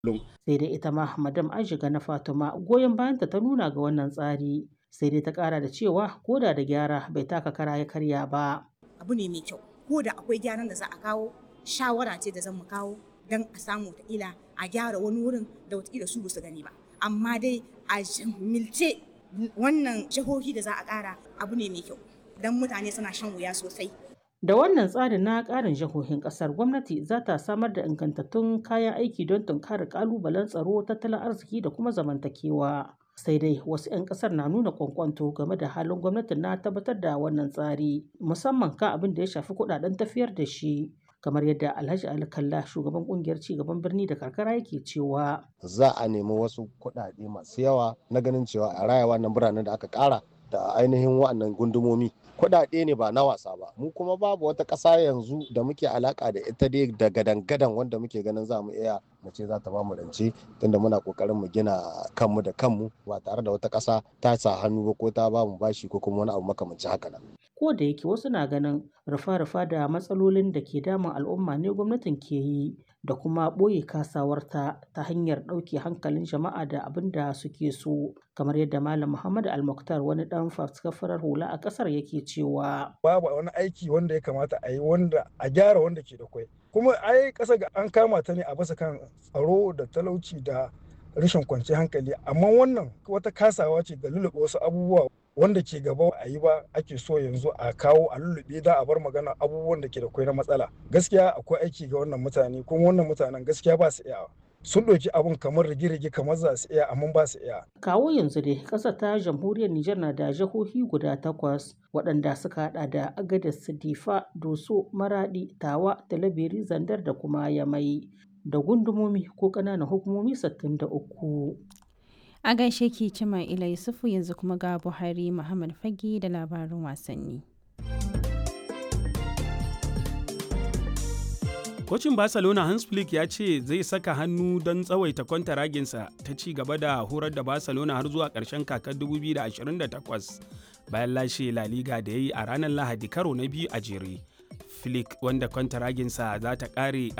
sai dai ita ma madam aishiga na fatima goyon bayanta ta nuna ga wannan tsari sai dai ta kara da cewa koda da gyara bai taka kara ya karya ba abu ne mai kyau ko da akwai gyaran da za a kawo shawara ce da zan mu kawo don a samu wataƙila a gyara wani wurin da wataƙila su su gani ba amma dai a milce wannan jihohi da za a ƙara abu ne mai kyau don mutane suna shan wuya sosai Da wannan tsarin na ƙarin jihohin ƙasar gwamnati za ta samar da ingantattun kayan aiki don tunkarar ƙalubalen tsaro, tattalin arziki da kuma zamantakewa. Sai dai wasu 'yan ƙasar na nuna kwankwanto game da halin gwamnatin na tabbatar da wannan tsari, musamman kan abin da ya shafi kuɗaɗen tafiyar da shi. kamar yadda Alhaji Ali Kalla shugaban kungiyar cigaban birni da karkara yake cewa za a nemi wasu kuɗaɗe masu yawa na ganin cewa a raya wannan biranen da aka ƙara da ainihin wa'annan gundumomi kuɗaɗe ne ba na wasa ba mu kuma babu wata ƙasa yanzu da muke alaka da ita dai da gadan-gadan wanda muke ganin za mu iya mu ce za ta ba mu rance tunda muna kokarin mu gina kanmu da kanmu ba tare da wata ƙasa ta sa hannu ba ko ta ba mu bashi ko kuma wani abu makamanci haka nan ko da yake wasu na ganin rufa-rufa da matsalolin da ke damun al'umma ne gwamnatin ke yi da kuma ɓoye kasawarta ta hanyar ɗauke hankalin jama'a da abin da suke so kamar yadda malam muhammad almuktar wani ɗan faskafarar hula a ƙasar yake cewa babu wani aiki wanda ya kamata a yi wanda a gyara wanda ke da kwai kuma ai ƙasa ga an kama ta ne a basa kan tsaro da talauci da rashin kwanciyar hankali amma wannan wata kasawa ce da lulluɓe wasu abubuwa wanda ke gaba a yi ba ake so yanzu a kawo a lullube da a bar magana abubuwan da ke da kwai na matsala gaskiya akwai aiki ga wannan mutane kuma wannan mutanen gaskiya ba su iya sun ɗauki abun kamar rige-rige kamar za su iya amma ba su iya. Kawo yanzu dai ƙasar ta jamhuriyar Nijar na da jihohi guda takwas waɗanda suka haɗa da Agadez, Difa, Doso, Maradi, Tawa, Talabiri, Zandar da kuma Yamai da gundumomi ko ƙananan hukumomi 63. A gaishe ki Cima Ila Yusufu yanzu kuma ga Buhari Muhammad Fage da labarin wasanni. Kocin Barcelona Hans Flick ya ce zai saka hannu don tsawaita kwantaraginsa ta ci gaba da horar da Barcelona har zuwa ƙarshen kakar 2028 bayan lashe La Liga da ya yi a ranar Lahadi karo na biyu a jere. Flick wanda kwantaraginsa za ta ƙare